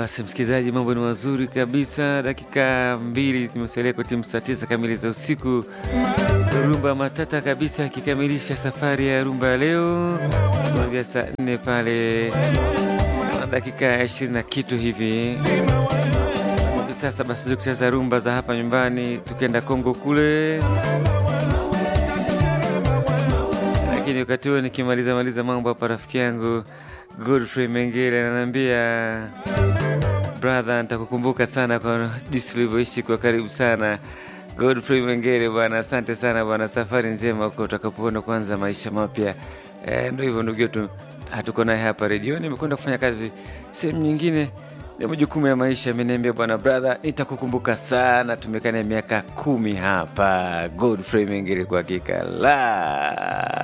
basi msikilizaji, mambo ni mazuri kabisa. Dakika mbili zimesalia kwa timu saa tisa kamili za usiku. Rumba matata kabisa akikamilisha safari ya rumba ya leo kuanzia saa nne pale na dakika ishirini na kitu hivi hivi sasa. Basi tukicheza rumba za hapa nyumbani, tukienda Kongo kule lakini wakati huo nikimaliza maliza mambo hapa, rafiki yangu Godfrey Mengele ananiambia brother, nitakukumbuka sana kwa jinsi ulivyoishi kwa karibu sana. Godfrey Mengele bwana, asante sana bwana, safari njema huko utakapoenda kuanza maisha mapya. E, ndo hivyo ndugu yetu, hatuko naye hapa redioni, imekwenda kufanya kazi sehemu nyingine ya majukumu ya maisha. Ameniambia bwana, brother, nitakukumbuka sana, tumekaa naye miaka kumi hapa. Godfrey Mengele kwa hakika la